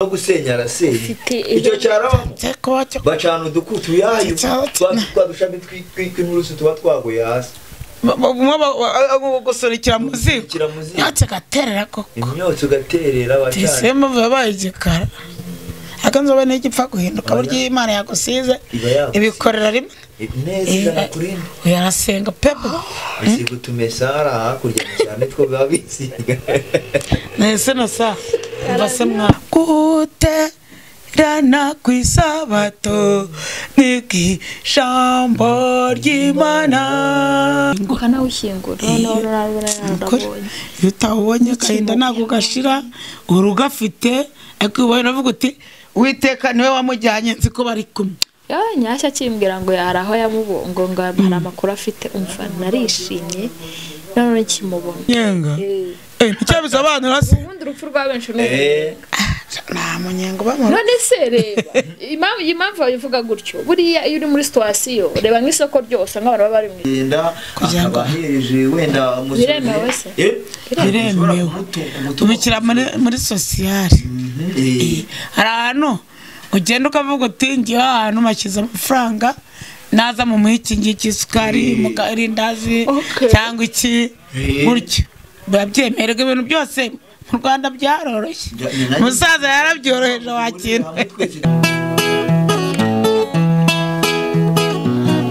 no gusenya arasenya Ufite icyo ibi- cyarabamo Cyakote. bacana udukutu yayo Cya- twa dushami twi- twi- tw'inturusu tuba twaguye hasi gusurikira muzigo. kira muzi Yatse gaterera koko. imyotsi ugaterera bacana Tisema yabaye igikara. Akanzo bane igipfa guhinduka buryo Imana yagusize. iba yaguye Ibikorera rimwe. neza Eh, ijana kuri rimwe Uyarasenga pepe. bisiga utumesara hakurya cyane two biba bisiga Nese na sa. Mbase mwa. Guterana ku isabato ni bw'ijambo ry'Imana. ukana wishyingura noneho rurabonye iyo utawubonye agahinda ntabwo ugashira uri ugafite ariko ubonye uravuga uti witeka niwe wamujyanye nzi ko bari kumwe yewe nyashya akimbwira ngo yari aho yamubongo ngo hari amakuru afite umva narishimye none nkimubona nyenga Eh, Eh, nicyo bisobanura se ubundi urupfu rwa benshi ni Eh, nta munyenga ubamara none se reba impamvu iyi mpamvu babivuga gutyo buriya iyo uri muri situwasiyo reba nk'isoko ryose nk'abantu baba bari mu isoko genda Kugira ngo- akaba ahereje wenda umusore- Biremewe se? Eh, ushobora biremewe kumutu- kumutu- tubikira muri muri sosiyali Mhm, eh, hari ahantu ugenda ukavuga uti ngewe aha hantu mashyize amafaranga naza mu muhe iki ngiki isukari mu karindazi Okay. cyangwa iki Eh. gutyo babyemererwa ibintu byose mu rwanda byaroroshye Ja- ni na- umusaza yarabyoroheje wakira hamwe twese-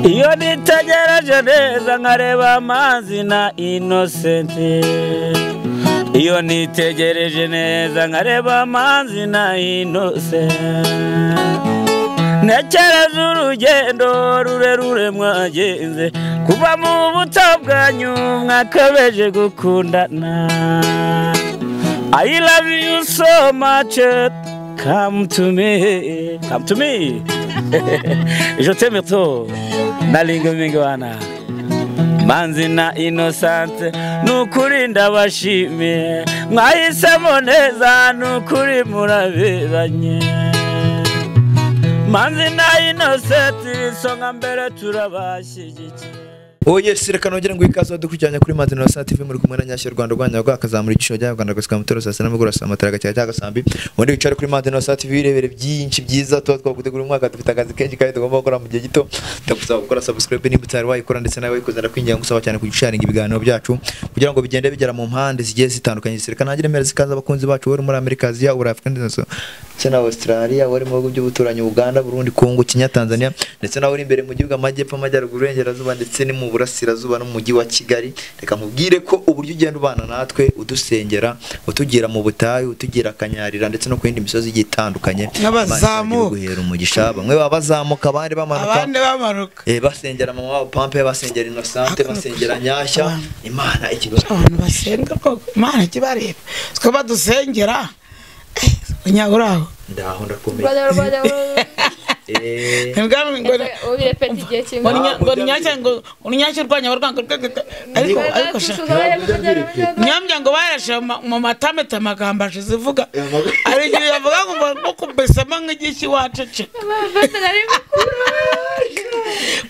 iyo nitegereje neza nkareba amazi na inosenti iyo nitegereje neza nkareba amazi na inosenti ntekereza urugendo rurerure mwagenze kuva mu buto bwanyu mwakabeje gukundana I love you so much come to me come to me je t'aime trop nalinga mingi wana manzi na inosante ni ukuri ndabashimiye mwahisemo neza ni ukuri muraberanye manzi na inoseti isonga mbere turabashyigikiye oye sireka nongere ngo ikaze dukurikiranye kuri Manzi na Sat TV muri kumwe na Nyashya Rwanda Rwanda rwa kazamura igiciro cya Rwanda gusa mutoro saa sita n'amaguru saa matara gacya cya gasambi ubundi wicare kuri Manzi na Sat TV irebere byinshi byiza tuba twagutegura umwaka dufite akazi kenshi kandi tugomba gukora mu gihe gito ndagusaba gukora subscribe nimba utari wayikora ndetse nawe wayikoze ndakwinginga gusaba cyane kugisharinga ibiganiro byacu kugira ngo bigende bigera mu mpande zigiye zitandukanye sireka ntagire mbere zikaze abakunzi bacu bari muri Amerika Aziya uri Afurika ndetse na Australia wari mu bihugu by'ubuturanyi Uganda Burundi Kongo Kenya Tanzania ndetse nawe uri imbere mu gihugu amajyepfo amajyaruguru iburengerazuba ndetse no mu burasirazuba no mu mujyi wa Kigali reka nkubwire ko uburyo ugenda ubana natwe udusengera utugira mu butayu utugira akanyarira ndetse no ku yindi misozi igiye itandukanye N'abazamuka. guhera umugisha bamwe baba bazamuka abandi bamanuka abandi bamanuka Eh, basengera mama wabo pampe basengera inosante basengera nyashya imana ikibazo abantu basenga koko imana ikibareba twe badusengera unyaburaho ndaho ndakomeye rwanda Eh, ubirepeta igihe kimwe urunyashya urwanya abarwanga urwego ariko ariko sha nyambya ngo bayarashe mu matamete amagambo ashizivuga hari igihe yavuga ngo no kubesamo nk'igiki waceceka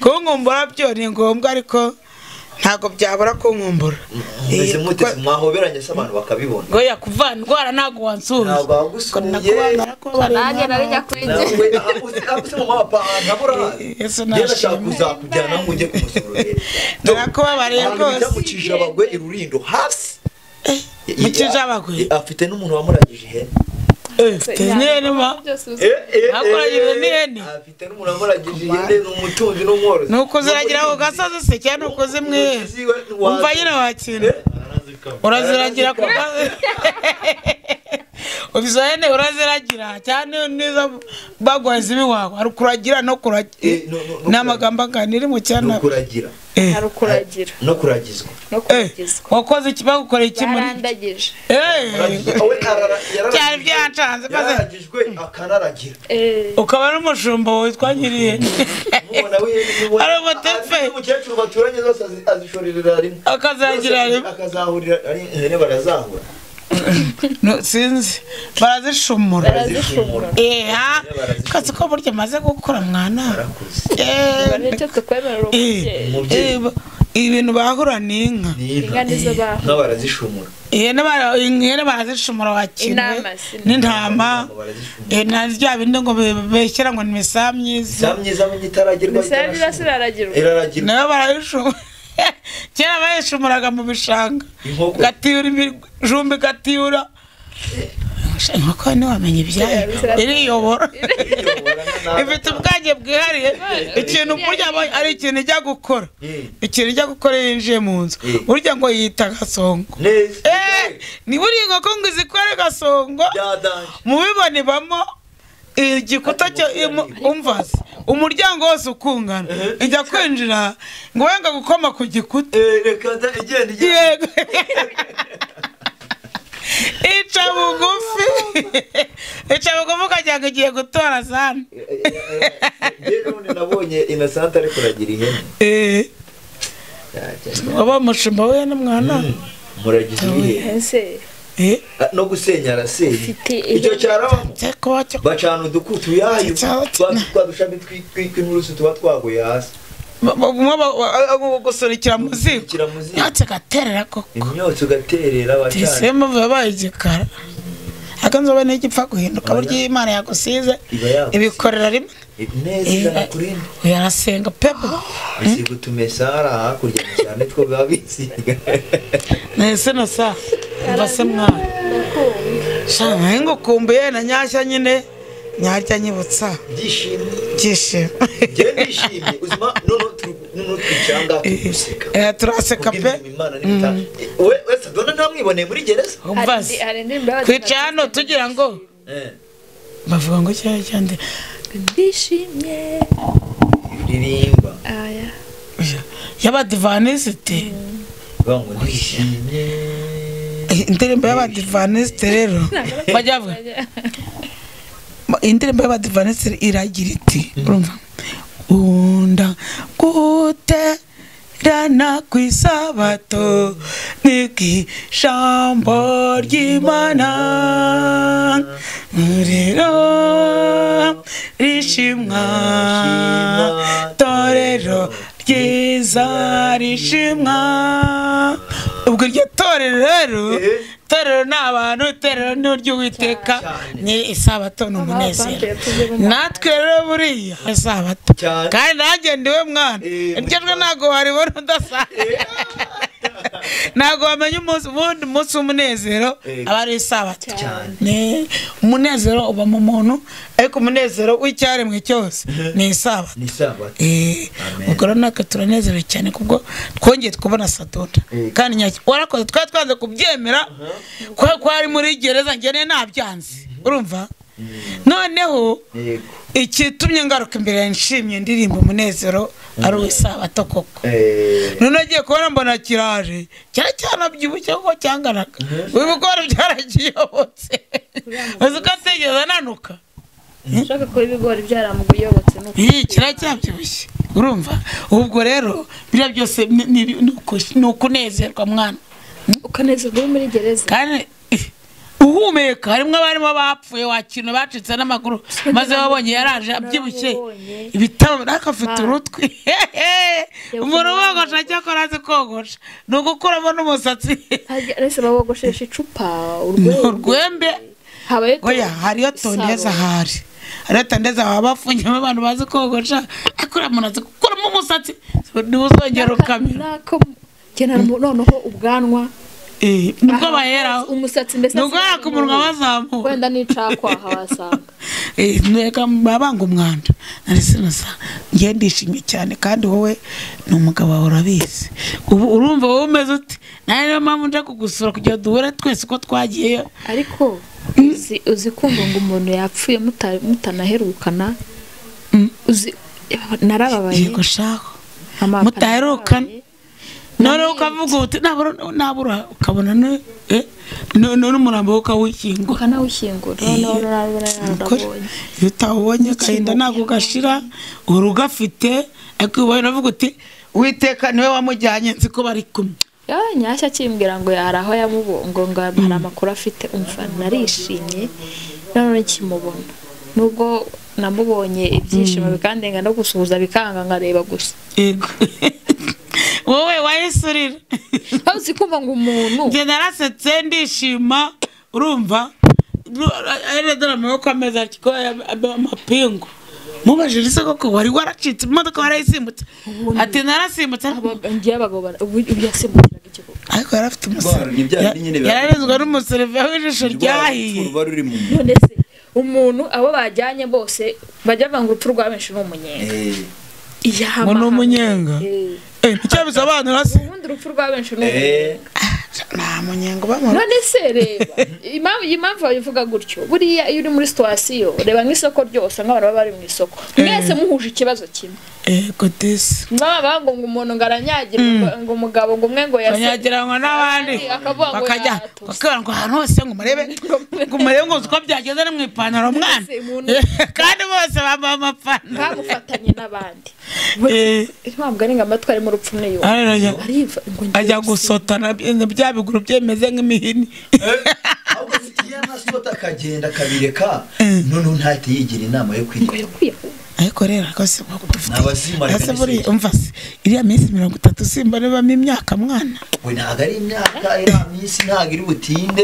kunkumbura byo ni ngombwa ariko ntabwo byabura kunkumbura mumeze Eh, mute mwahoberanye se abantu bakabibona ngo yakuvana indwara ntabwo wansuye Ntabwo wagusuye. nanjye narinya kuri njye nawe aha uzi aha uzi mama papa ntaburahazi Yesu yewe ashaka nashimwe kuzakujyana ngo ujye kumusura narakubabariye ahantu bijya mu rwose kijabagwe irurindo hasi mu Kijabagwe? Eh, afite n'umuntu wamuragije ihene tenyenima Hakuragije n'ihene? afite n'umuntu wamuragije ihene ni umutunzi n'umworozi ni ukuziragira ku gasozi se cyangwa ni ukuzimwihera umva nyine wakina uraziragira ku gasozi izo hene uraziragira cyane nizo baguha z'ibiwawe hari ukuragira no kuragira Eh, no- no- no- ni amagambo aganira mu cyana no kuragira Eh, hari ukuragira no kuragizwa no eh, kuragizwa wakoze iki bagukoreye iki muri barandagije Eh, Awe arara- yararagijwe. cyane byancanze maze yararagijwe akanaragira Eh, ukaba n'umushumba witwa nyirihene umubona w'ihene niwe- Ari umutepe. ari umukecuru baturanye zose azi- azishorerera rimwe akazagira rimwe akazahurira ari ihene barazahura No, sinzi barazishumura barazishumura eha kazi ko burya maze gukura mwana barakuze Eh, nicyo twekwemerera eh, Umubyeyi. umubyeyi eh, ibintu bahura ni inka Inka nizo baho. inka barazishumura ihene bara- ihene barazishumura wakiriwe Intama si- n'intama Intama barazishumura. Eh, na rya bindi ngo be- beshyira ngo ni misa myiza za myiza mu gitaragerwa imisambi irasa iraragirwa iraragirwa nayo barayishumura kera bayishumuraga mu bishanga inkoko gatiyura ibijumbi gatiyura inkoko ntiwamenya ibyayo iriyobora ifite ubwange bwihariye ikintu kurya aba- ari ikintu ijya gukora Mm. ikintu ijya gukora iyo yinjiye mu nzu Mm. burya ngo yita gasongo neza Eh, niba uri inkoko ngo izikore gasongo byadanje mubibona ibamo igikuta cyo imu- umvazi umuryango wose ukungana ijya kwinjira ngo wenda gukoma ku gikuta Eh, reka da igenda igenda yego ica bugufi ica bugufi ukagira ngo igiye gutora zana njye none nabonye innocent ari kuragira ihene Eh, Yajya. waba umushumba we n'umwana Mm, muragize ibihe ese Eh, Ah, no gusenya arasenya Ufite icyo ihene. cyarabamo cyo kuba cyo bacana udukutu yayo Cya- twa- twa dushami twi- twi- tw'inturusu tuba twaguye hasi gusurikira muzigo Kira muzingo. yatse gaterera koko imyotsi ugaterera bacana tisimu yabaye igikara ariko nzobe n'igipfa guhinduka buryo iyo imana yagusize iba yagutse ibikorera rimwe neza Eh, ijana kuri rimwe uyarasenga pepe bisiga utumesara hakurya cyane two biba bisiga nese na sa mva se mwana shana nayo ngukumbuye na nyashya nyine nyajya nyibutsa byishimye byishimo njyewe ndishimye uzima noneho turi- noneho twicanga tugaseka Eh, turaseka pe kubw'ibintu imana n'ibitabo we wese dona ntamwiboneye muri gereza hari umva indi- se hari indirimbo y'abadivantiste kwica hano tugira ngo Eh, bavuga ngo cyari cyande ndishimye ririmba aya y'abadivanisite bavuga ngo ndishimye indirimbo y'abadivanisite rero bajya bavuga indirimbo y'abadivanisite iragira iti urumva ukunda guterana ku isabato n'ijambo ry'imana muriro rishimwa torero ryiza rishimwa ubwo iryo torero rero torero ni abantu itorero ni ury'uwiteka ni isabato ni umunezero natwe rero buriya isabato Cyane. kandi nanjye ndiwe mwana Eh, iryo jwi ntabwo waribona udasanzwe ntabwo wamenya umunsi ubundi umunsi w'umunezero Eh, aba ari isabato cyane. Ni- umunezero uba mu muntu ariko umunezero w'icyaremwe cyose ni isabato ni sabato Eh, Amen. ubwo rero natwe turanezerewe cyane kubwo twongeye kubona sadonda Eh. kandi nyacyo warakoze twari twanze kubyemera kubera ko ari muri gereza njye nari nabyanze urumva noneho yego ikitumye ngaruka imbere yawe nshimye ndirimba umunezero ari uw'isabato koko Eh, noneho agiye kubona mbona kiraje cyari cyanabyibushye kuko cyanganaga ibigori byarakiyobotse uzi ko atigeze ananuka ushaka kuba ibigori byaramuguyobotse nuko iyi kiracyabyibushye urumva ubwo rero biriya byose ni- ni- ni uku- ni ukunezerwa mwana ukanezerwa uri muri gereza kandi eh, uhumeka harimo abarimo bapfuye wakirana bacitse n'amaguru maze babonye yaraje abyibushye Narababonye. ibitabo ariko afite Mana. urutwi umuntu wogosha cyakora azi kogosha ni ugukuramo n'umusatsi Harya ese babogoshesha icupa ni urwego urwembe habaye oya hariyo tondeza ahari hariyo tondeza baba bafunyemo abantu bazi kogosha ariko uriya muntu azi gukuramo umusatsi ntibuzongere ukamera nako kenera noneho ubwanwa Eh, nibwo Aha, baheraho umusatsi mbese nubwo yaka umunwa bazamuka wenda n'icakwaha wasanga Eh, ntega babanga umwanda nari sinasa njye ndishimye cyane kandi wowe ni umugabo wawe urabizi ubu urumva wowe umeze ute nawe niyo mpamvu nje kugusura kugira duhure twese uko twagiyeyo ariko uzi uzi kumva ngo umuntu yapfuye muta- mutanaherukana Mm. uzi narababaye yego shako mama mutaherukana noneho ukavuga uti nabura nabura ukabona ni- eh, no- no- n'umurambo we ukawukinga ukanawushyingura noneho narabona narabonye iyo utawubonye agahinda ntabwo gashira uhora ugafite ariko ubonye uravuga uti uwiteka niwe wamujyanye nzi ko bari kumwe yawe nyashya akimbwira ngo yari aho yamubongonga hari amakuru afite umva narishimye nanone kimubona nubwo namubonye ibyishimo bikandenga no gusuhuza bikanga nkareba gusa yego wowe wahise urira waba uzi kumva ngo umuntu njye narasetse ndishima urumva aredora amaboko ameze atyo ko aya- aba amapingu mubajije ise koko wari waracitse imodoka warayisimbutse ati narasimbutse ariko Aba- ngewe abagabo bara- ubu ubu yasimbukiraga ikigo ariko yari afite Ndwara, ni bya bindi nyine umusoro biba- yararenzwe n'umusoroviya w'ijisho ryahiye ruba ruri mu none se umuntu abo bajyanye bose bajya bavanga urupfu rwa benshi ni umunyenga Eh, iyahama ngo ni umunyenga Eh. Eh, nicyo bisobanura se ubundi urupfu rwa benshi ni umunyenga eh, nta munyenga ubamara none se reba impamvu iyi mpamvu babivuga gutyo buriya iyo uri muri situwasiyo reba nk'isoko ryose nk'abantu baba bari mu isoko mwese muhuje ikibazo kimwe yego disi baba bavuga ngo umuntu ngo aranyagira ngo ngo umugabo ngo umwe ngo yase banyagiranwa n'abandi akavuga ngo bakajya yatose. bakabara ngo ahantu hose ngo murebe ngo murebe ngo uzi uko byageze no mu ipantaro mwana Mbese umuntu- kandi bose bambaye amapantaro bamufatanye n'abandi Eh. ntabwo ari ngo amatwi arimo urupfu niyo Ararajya- ariva ngo ngiye ajya gusiga. gusotana bya- bya biguru byemeze nk'imihini ahubwo afite inyana asota akagenda akabireka noneho ntahite yigira inama yo ngo kwirinda yakwiye ariko rero rwose ntabwo dufite Nabazimara Ese kandi buriya si- umva se iriya minsi mirongo itatu simba nibamo imyaka mwana we ntabwo ari imyaka iriya minsi ntabwo iri butinde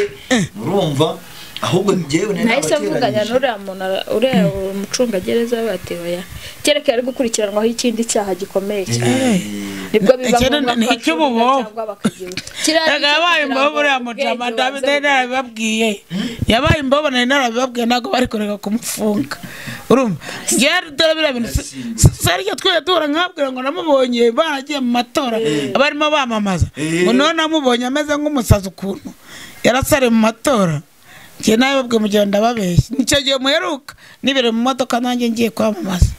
urumva ahubwo njyewe nari nahise mvuganya nabateranyije n'uriya muntu ara- uriya mucungagereza batewe ya kereka yari gukurikiranwaho ikindi cyaha gikomeye cyane Eh. nibwo biba Icyo ngombwa ni- ko icy'ububobo. acunga cyangwa bakagihura. Kiriya ni icyo yabaye kugira imbobo ngo uriya ubwenge mujama bubanze davide narabibabwiye yabaye imbobo nari narabibabwiye ntabwo bari kureka kumufunga urumva njyewe dore biriya bintu si- si- si ari ibyo twajya duhura nkabwira ngo namubonye baragiye mu matora barimo bamamaza Eh. ngo noneho namubonye ameze nk'umusazi ukuntu yarasare mu matora njye nawe babwe mu gihe ndababeshya nicyo gihe muheruka nibere mu modoka nanjye ngiye kwamamaza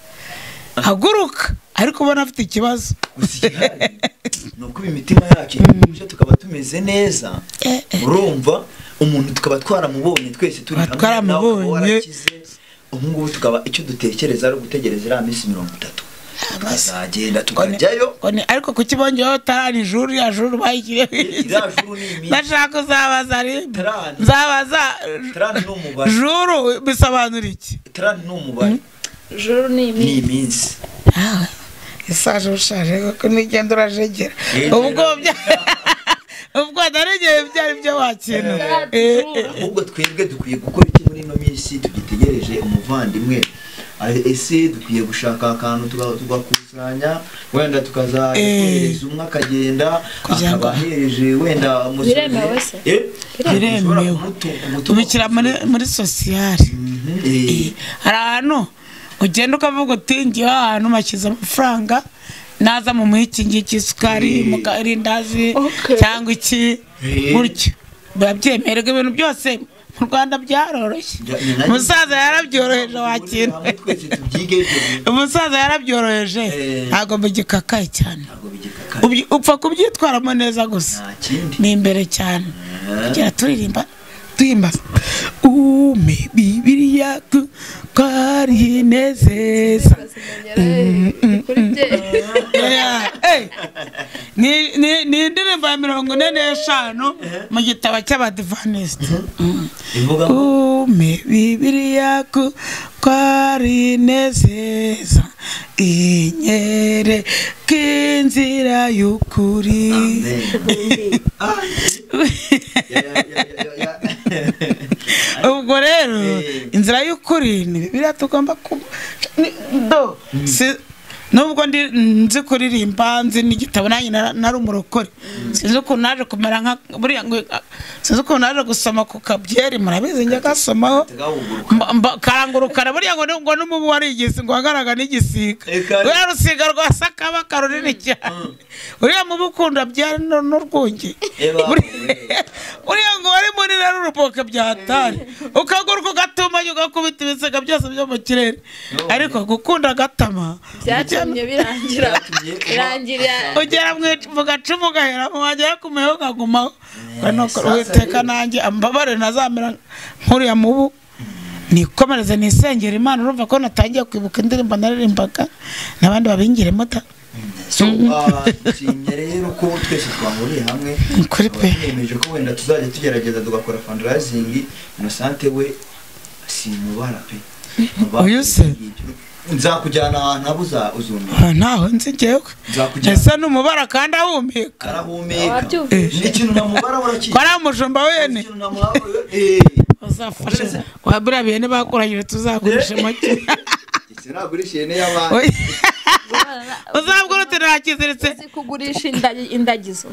haguruka ariko ubona afite ikibazo gusa igihari ni uko imitima yacu ituje tukaba tumeze neza Eh, eh. urumva umuntu tukaba twaramubonye twese turi Tukaba twaramubonye. nawe ukaba warakize. ubu ngubu tukaba icyo dutekereza ari ugutegereza iriya minsi mirongo itatu tukazagenda tukajyayo Ngo ni- ariko kuki bongeyeho tarani juru ya juru bayigireho iki? iriya juru ni iminsi ndashaka uzabaza rimwe Tarani. nzabaza tarani ni umubare juru bisobanura iki tarani ni umubare juru ni ni iminsi iminsi isaje ushaje kuko nigenda urajegera Yegera. ubwo bya- ubwo naregeye byari byo wakina Eh, eh. ahubwo twebwe dukwiye gukora iki muri ino minsi tugitegereje umuvandimwe Ah, ese dukwiye gushaka akantu tuga- tugakusanya wenda tukazahereza umwe akagenda Kugira ngo- akaba ahereje wenda umusore- Biremewe se? Eh, Biremewe. ushobora kumutu- kumutuma- tubikira muri muri sosiyare Mhm, eh, hari ahantu ugenda ukavuga uti ngiye ahantu mashyize amafaranga naza mu muhe iki ngiki isukari mu karindazi Okay. cyangwa iki Eh. gutyo biba byemererwa ibintu byose mu rwanda byaroroshye bya- ni nari- umusaza yarabyoroheje wakira hamwe twese tubyige ibyo bintu. umusaza yarabyoroheje Eh. ntabwo bigikakaye cyane Ntabwo bigikakaye. Ubyi- upfa kubyitwaramo neza gusa nta kindi ni imbere cyane Ah. kugira turirimba duhimbaza ume bibiriya ku- twarinezeza Yeah. Hey. Ni- ni ni indirimbo ya mirongo ine n'eshanu mu gitabo cy'abadivanisite Ni ukuvuga ngo ume bibiriya ku- twarinezeza inyere k'inzira y'ukuri amen. Ah, ya- ya- ya- ya- ya- ya. ubwo rero Eh. inzira y'ukuri ni bibiriya tugomba kuba ni- do si- nubwo ndi nzi kuririmba nzi n'igitabo nanjye nara- nari umurokore sinzi ukuntu naje kumera nka buriya ngo sinzi ukuntu naje gusoma ku kabyeri murabizi njya gasomaho Tugahuguruka. mba- mba- karangurukana buriya ngo ni- ngo n'umubu warigisi ngo wagaraga n'igisiga Eka. ruriya rusiga rwa sakabaka runini cyane uriya mubu ukunda byari nu- n'urwunge Eba, Buri- eh. uriya ngo wari muri rero uruboka byatari ukaguruka ugatumanya ugakubita ibisiga byose byo mu kirere No. ariko gukunda agatama byatumye birangira Byatumye uba- birangira ugera mu ic- mu gacumu ugaheramo wagera ku meho ukagumaho Eh, Urabona ko sasa uwiteka rero. nanjye ambabare ntazamera nk'uriya mubu nikomereze nisengera imana urumva ko natangiye kwibuka indirimbo naririmbaga n'abandi babingiremo da So, ah, nshimye rero ko twese twahuriye hamwe Ni kuri pe. Tukaba tunemeje ko wenda tuzajya tugerageza tugakora fundraising inosante we si mubara pe Mubara Uyu se? ibyo ngibyo. nzakujyana ahantu habuza uzumira Ah, ntaho nzi njyewe Nzakujyana. ese ni umubara kandi ahumeka arahumeka Wabyumvise. ni ikintu namubara urakizi ko ari umushumba wene ikintu namubara eh uzafasha wabira bene bakuranyije tuzagurisha make iki nagurishiye ne y'abana Oya. uzabwira uti ntakiziritse uzi kugurisha inda- indagizo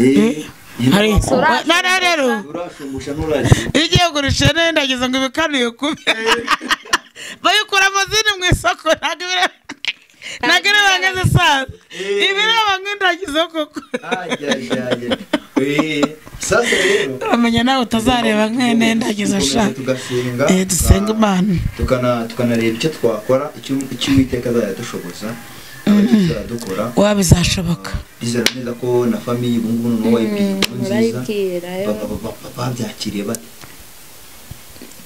eh hari Urashonga. noneho rero urashumusha nuraje iyo ugiye kugurisha nenda ndagize ngo ibikanuye kubi bayikuramo zini mu isoko ntabwo ibireba ntabwo ireba nk'izisanzwe Eh. ibireba nk'indagizo koko ajyajaye eh sasa rero uramenya nawe utazareba nk'ene ndagizo sha tugasenga Eh, dusenge imana tukana tukanareba icyo twakora icyo icyo uwiteka azayadushoboza turadukora waba bizashoboka bizera neza ko na famiye ubu ngubu noneho wayipiye inkuru nziza murayibwira Ba- ba- ba- ba- babyakiriye bate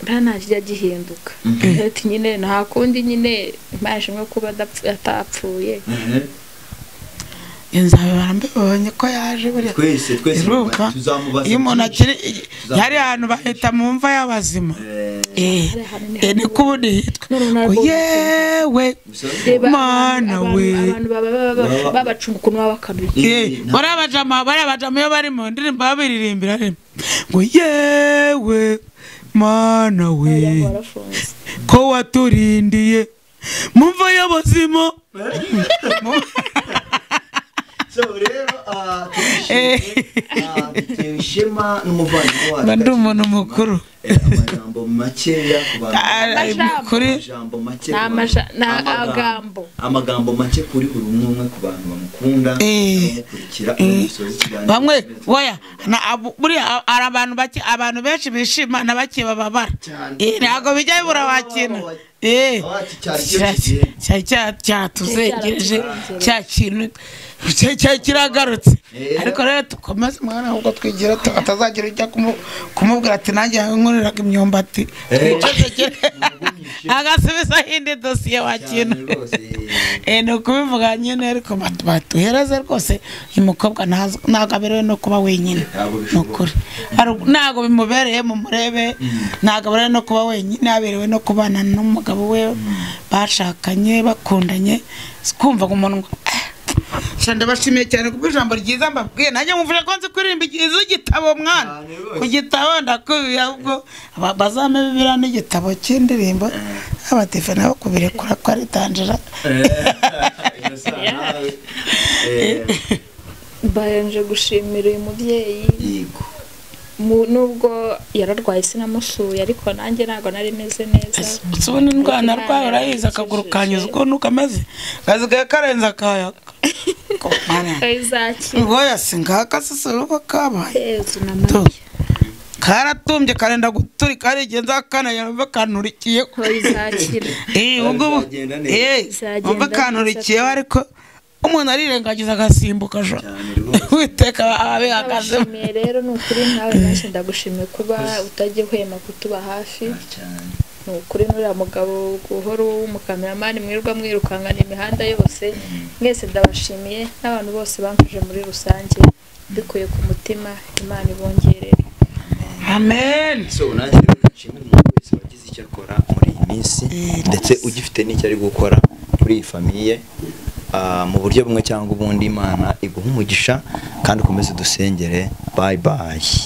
ntanakijya gihinduka ati nyine nta kundi nyine imana ishimwe kuba adapfu- atapfuye Ehe. iyo nzabibara mbibonye ko yaje buriya twese twese iruka tuzamubaza iyo umuntu byinshi. akiri hari ahantu bahita mu mva y'abazima Eh, eh Hari ahantu ni eh, niko ubundi hitwa Noneho ngo narwo- yewe gusa Reba Mana abantu- we. abantu baba baba- baba- babacunga ukuntu baba bakanuye Eh, Eh, bariya bajama bariya bajama iyo bari mu ndirimbo babiririmbira rimwe ngo yewe mana Umuryango we warafunze ko waturindiye mu mva y'abazima so rero ah, turishimye, ah, dutewe ishema n'umuvandimwe wacu mba ndi umuntu mukuru Eh, amajambo makeya ku bantu ari kuri Amajambo make Ni ku bantu. amaja- ni Amagambo- amagambo. amagambo make kuri buri umwe umwe ku bantu bamukunda Eh. abamukurikira abamusoza ikiganiro bamwe oya na abu- buriya hari abantu bake abantu benshi bishima na bake bababara Cyane. Eh, ntabwo bijya bibura wakina Eh, Abacu cyari cyo kigiye. cya- cya- cya- cyatuzengereje cya kintu cya- cya- kiragarutse Eh. ariko rero dukomeze mwana ahubwo twigira tu- atazagira ujya kumu- kumubwira ati nanjye nkoreraga imyumbati Twicecekere. agasubizaho indi dosiye cyane wakina rwose Eh, ni ukubivuga nyine ariko batu- batuhereze rwose uyu mukobwa ntazi- ntabwo aberewe no kuba wenyine Ntabwo ni bishoboka. ukuri Hari- ntabwo bimubereye mumurebe ntabwo aberewe no kuba wenyine aberewe no kubana n'umugabo we bashakanye bakundanye kumva ku munwa cyane ndabashimiye cyane kuko ijambo ryiza mbabwiye nanjye mwumvije ko nzi kuririmba igize igitabo mwana Cyane rwose. ku gitabo ndakubiye ahubwo ba- bazampe bibiriya n'igitabo cy'indirimbo abadive nabo kubirekura ko ari tangira nawe Eh, mbahenje gushimira uyu mubyeyi yego Mu- nubwo yararwaye sinamusuye ariko nanjye ntabwo nari meze neza usubona indwara arwaye urayizi akaguru kanyuze ukuntu kameze gasigaye karenze akayaga kayizakira ngoya singaka sisuruba kabaye yezu na Tu. mariya karatumbye karenda guturika arigenza kanayumve kanurikiye kayizakira Eh, ubwo bu- Bizagenda neza. eh, Bizagenda umve neza kanurikiyeho ariko umuntu arirengagiza agasimbuka jo cyane rwose witeka abe akazemo ndabashimiye rero ni ukuri nawe nanjye ndagushimiye kuba utajya uhema kutuba hafi cyane ni ukuri n'uriya mugabo guhora w'umukameramani mwirirwa mwirukankana imihanda yose mwese ndabashimiye n'abantu bose bamfashe muri rusange mbikuye ku mutima imana ibongerere amen so nanjye rero nshimira umuntu wese wagize icyo akora muri iyi minsi ndetse ugifite n'icyo ari gukora kuri iyi famiye Ah, mu buryo bumwe cyangwa ubundi imana iguha umugisha kandi ukomeze dusengere bayi bayi